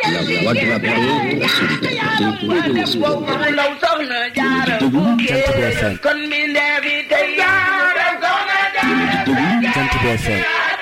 La voix de la paix, de la solidarité, de l'espoir. kon mi neefi tey Jant bi FM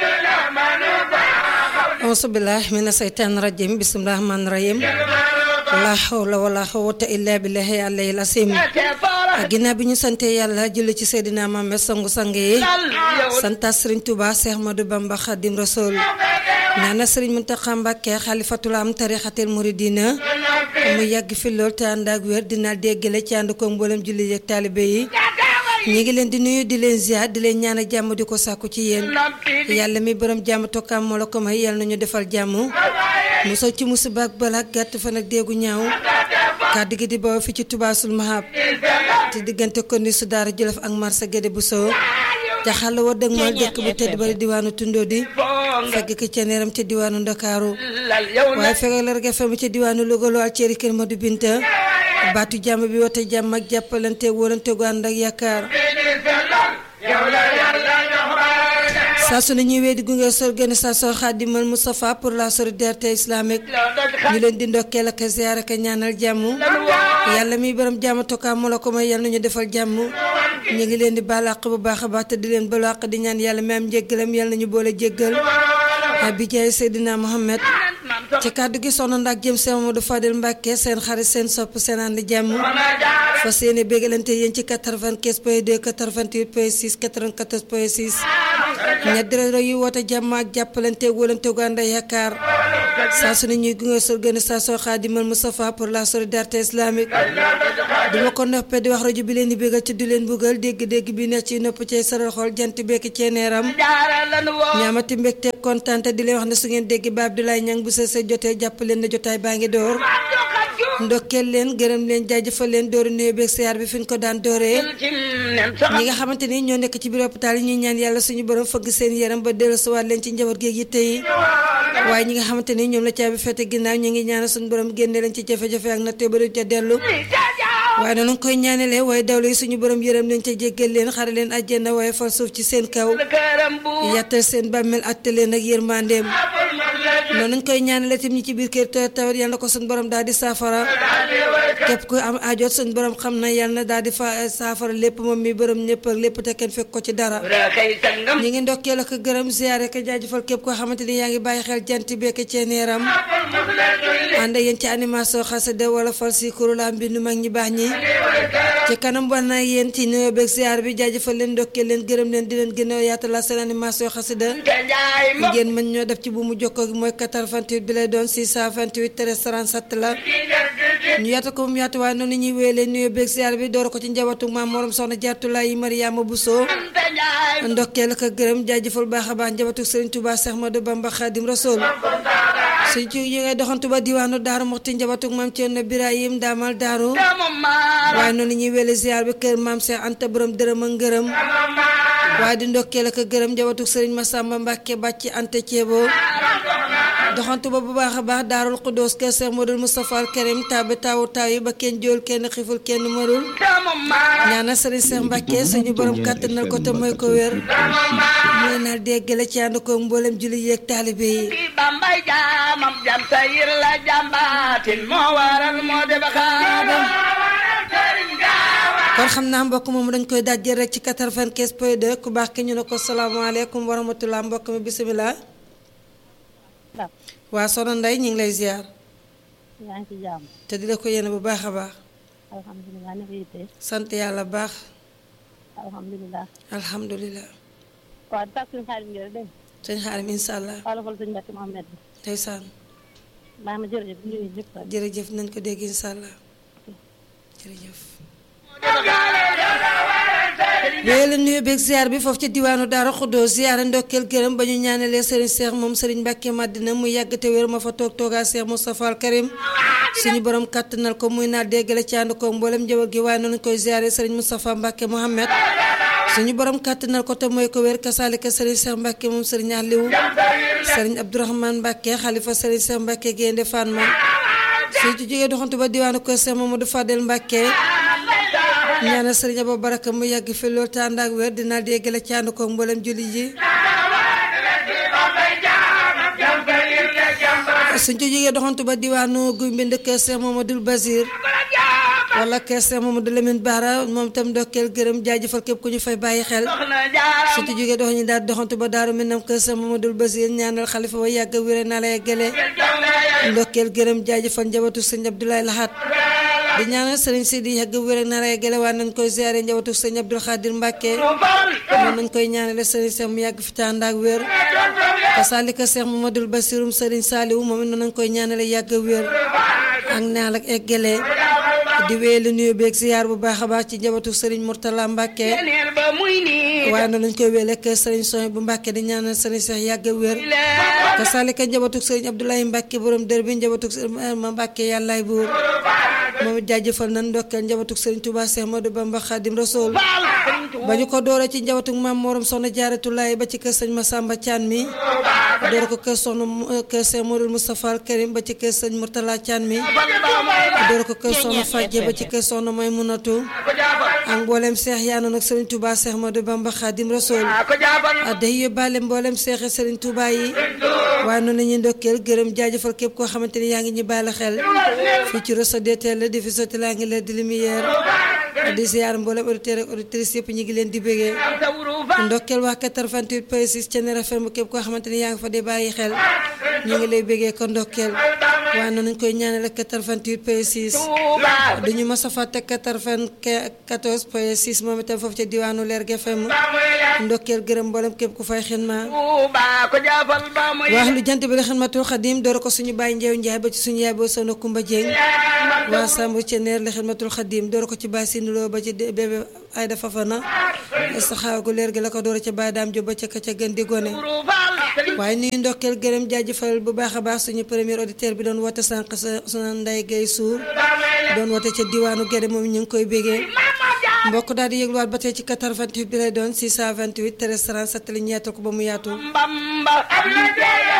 auzubillah mina seytaan rajim bismillahi rahmaani rahim la hawla wala quwwata illa billahi alayhi asim ginnaaw bi ñu sante yàlla julli ci Seydina Muhammad sangu sang yi santa Serigne Touba Cheikh Ahmadou Bamba Khadim Rasoul ñaana Serigne Mountakha Mbacké xalifatul am tarixatil muridina mu yàgg fi lool te ànd ak wér dina déggale ci ànd ko mboolem julli yeeg taalibe yi ñi ngi leen di nuyu di leen ziar di leen ñaan jàmm di ko sàkku ci yéen yàlla mi borom jàmm tokkaam moo la ko may yàlla nañu defal jàmm musal ci musiba ak balaa gàtt fan ak déegu ñaaw kàddu gi di bawoo fi ci tubaasul mahab te diggante ko ni su daara jolof ak marsa gédé bu soo jaxal wa dëgg mal dëkk bu tedd bari diwaanu tundoo di fekk ki ca neeram ca diwaanu ndakaaru waaye fekk la rek fa mu ca diwaanu Louga loo al ceeri kër Madu Binta baatu jàmm bi woote jàmm ak jàppalante wóolante gu ànd ak yaakaar saa su ne ñuy wéy di gunge sa organisation Khadimal Moustapha pour la solidarité islamique ñu leen di ndokkeel ak ziyaar ak ñaanal jàmm yàlla mi borom jàmm tokkaa moo la ko may yàlla nañu defal jàmm ñu ngi leen di baal àq bu baax a baax te di leen balu àq di ñaan yàlla mi am njéggalam yàlla nañu boole jéggal bi jaay Seydina Mohamed ci kàddu gi soxna ndax jëm seen Mamadou Fadel Mbacke seen xarit seen sopp seen ànd jàmm fas yéene bégalante yéen ci 95 point 2 88 point 6 94 point 6 ñetti rajo yu woote jàmm ak jàppalante wóolante gu ànd ak yaakaar saa su ne ñuy gunge sa organisation Khadimal Moustapha pour la solidarité islamique duma ko noppee di wax rajo bi leen di bégal ci du leen buggal dégg-dégg bi nekk ci nopp ci saral xool jant bekk ceeneeram ñaamati mbégte kontaan te di leen wax ne su ngeen dégg ba Abdoulaye Niang bu sa sa jotee jàpp leen na jotaay baa ngi door ndokkeel leen gërëm leen jaajëfal leen dooru nuyoo beeg siyaar bi fi ñu ko daan dooree ñi nga xamante ni ñoo nekk ci biir hôpital yi ñuy ñaan yàlla suñu borom fëgg seen yaram ba dellusiwaat leen ci njaboot géeg yitte yi waaye ñi nga xamante ni ñoom la caabi fete ginnaaw ñu ngi ñaanal suñu borom génne leen ci jafe-jafe ak nattee ba du ca dellu waaye noonu koy ñaanalee waaye dawlu yi suñu borom yërëm leen ca jéggal leen xare leen àjjana waaye fal suuf ci seen kaw yàttal seen bàmmeel atte leen ak yërmandeem noonu nañ koy ñaanale tim ñi ci biir kër tawat tawat yal na ko suñu borom daal di saafara képp ku am aajoot suñu borom xam na yal na daal di fa saafara lépp moom mi borom ñëpp ak lépp te kenn fekk ko ci dara ñi ngi ndokkeel ak gërëm ziyaare ka jaajëfal képp koo xamante ni yaa ngi bàyyi xel jant bekk ceeneeram ànd yéen ci animation xasida wala fal si kurula mbindu mag ñi baax ñi ci kanam war na yéen ci nuyoo beeg ziyaar bi jaajëfal leen ndokkeel leen gërëm leen di leen gën a yaatal seen animation xasida ngeen mën ñoo def ci bu mu jokkoo gi mooy 88 bi lay doon 628 13 37 la ñu yaata ko mu yaatu waaye noonu ñuy wéyalee nuyoo beeg ziyaar bi door ko ci njabootu maam morom soxna Jaartulaay Mariama Bousso ndokkeel ak gërëm jaajëfal baax a baax njabootu Serigne Touba Cheikh Ahmadou Bamba Khadim Rasoul suñ ci ñu ngay doxantu ba diwaanu Daaru Moxti njabootu maam Thierno Birahim daamal Daaru waaye noonu ñuy wéyalee ziyaar bi kër maam Cheikh Anta borom dërëm ak ngërëm waaye di ndokkeel ak gërëm njabootu Serigne Massamba Mbacke bàcc Anta Thiebo doxantu ba bu baax a baax daarul xuddoos kër Cheikh Modou Moustapha al Karim taabi taawu taaw yi ba kenn jool kenn xiful kenn marul ñaanal Serigne Cheikh Mbacke suñu borom kàttanal ko te mooy ko wér mooy naa déggale ci ànd ko mboolem julli yeeg taalibe yi bambay jaamam jam sayir la jambaatin moo waral moo de baxaadam kon xam naa mbokk moom dañ koy dajjal rek ci 95 point 2 ku baax ki ñu ne ko salaamaaleykum wa rahmatulah mbokk mi bisimilah. waa soxna Ndeye ñu ngi lay ziar. yaa ngi ci jàmm. te di la ko yéene bu baax a baax. alhamdulilah na yitte. sant yàlla baax. alhamdulilah. alhamdulilah. waaw di tax suñu xaalis ngeen dégg sëñ xaarim incha allah. nga. xoolal suñu mbàkk Mohamed bi. ndeysaan baax na jërëjëf ñu ngi ñëpp rek. jërëjëf nañ ko dégg incha allah jërëjëf. yooyu la nuyu beeg ziar bi foofu ci diwaanu Daara Xuddoo ziare ndokkeel gërëm ba ñu ñaanalee Serigne Cheikh moom Serigne Mbacke Madina mu yàgg te wér ma fa toog toogaa Cheikh Moustapha al Karim suñu borom kàttanal ko muy naa déggale ci ànd ko mboolem njaboot gi waaye noonu koy ziare Serigne Moustapha Mbacke Mohamed suñu borom kàttanal ko te mooy ko wér kasaalika Serigne Cheikh Mbacke moom Serigne Aliou Serigne Abdourahmane Mbacke xalifa Serigne Cheikh Mbacke Gaynde Fatma suñu ci jógee doxantu ba diwaanu ko Cheikh Mamadou Fadel Mbacke ñaanal sëriñ Abo Baraka mu yàgg fi loolu te ànd ak wér dinaa déggale ci ànd ko mboolem julli ji suñ ci jógee doxantu ba diwaanu guy mbind kër Cheikh Mamadou Basir wala kër Cheikh Mamadou Lamine Bara moom itam ndokkeel gërëm jaajëfal képp ku ñu fay bàyyi xel suñ ci jógee dox ñu daal doxantu ba daaru Minam kër Cheikh Mamadou Basir ñaanal xalifa wa yàgg wér na lay gële ndokkeel gërëm jaajëfal njabootu sëñ Abdoulaye Lahat di ñaanal sëriñ Sidi yàgg wér na lay gële waa nañ koy ziare njabootu sëñ Abdoul Khadir Mbacke noonu nañ koy ñaanale sëriñ Cheikh mu yàgg fi tànd ak wér kasaalika Cheikh Mamadou Bassirum sëriñ Saliou moom it noonu nañ koy ñaanale yàgg wér ak naal ak eggale di wéyale nuyu beeg ziar bu baax a baax ci njabootu sëriñ Mourtala Mbacke waaye noonu lañ koy wéyale ak sëriñ Soy bu Mbacke di ñaanal sëriñ Cheikh yàgg wér kasaalika njabootu sëriñ Abdoulaye Mbacke borom dër bi njabootu sëriñ ma Mbacke yàllaay buur moom it jaajëfal nañ ndokkeel njabootu sëriñ Touba Cheikh Modou Bamba Khadim Rasoul ba ñu ko doore ci njabootu maam Morom soxna Jaaratulaay ba ci kër sëñ Massamba Thian mi doore ko kër soxna kër Cheikh Modou Moustapha Al Karim ba ci kër sëñ Mourtala Thian mi doore ko kër soxna Fadje ba ci kër soxna May Munatu ak mboolem Cheikh yaa noonu ak sëriñ Touba Cheikh Modou Bamba Khadim Rasoul day yóbbaale mboolem Cheikh sëriñ Touba yi waaye noonu la ñuy ndokkeel gërëm jaajëfal képp koo xamante ni yaa ngi ñu bàyyi la xel fii ci Rosso DTL di fi sotti laa ngi leen di lumière di ziar mboolem auditeurs ak auditrices yëpp ñu ngi leen di bégee ndokkeel waa 88 point 6 Thiéniere FM képp koo xamante ni yaa ngi fa di bàyyi xel ñu ngi lay bégee ko ndokkeel waaye noonu ñu koy ñaanal 88 point 6 duñu mos a fàtte 94 point 6 moom itam foofu ca diwaanu Lergui FM ndokkeel gërëm mboolem képp ku fay xinma wax lu jant bi la xidmatul xadim door ko suñu bàyyi njeew njaay ba ci suñu yaay boo sono Kumba Jeng waa Samb Thiéniere la xidmatul xadim door ko ci bàyyi sinuloo ba ci bébé Ayda Fafana saxaaw gu leer gi la ko door ca bàyyi daam jo ba ca ka ca gën di gone waaye nuyu ndokkeel gërëm jaajëfal bu baax a baax suñu premier auditeur bi doon woote sànq sa suna nday gay suur doon woote ca diwaanu Gédé moom ñu ngi koy bégee mbokk daal di yëgluwaat ba tey ci 88 bi lay doon 628 13 37 li ñeetal ko ba mu yaatu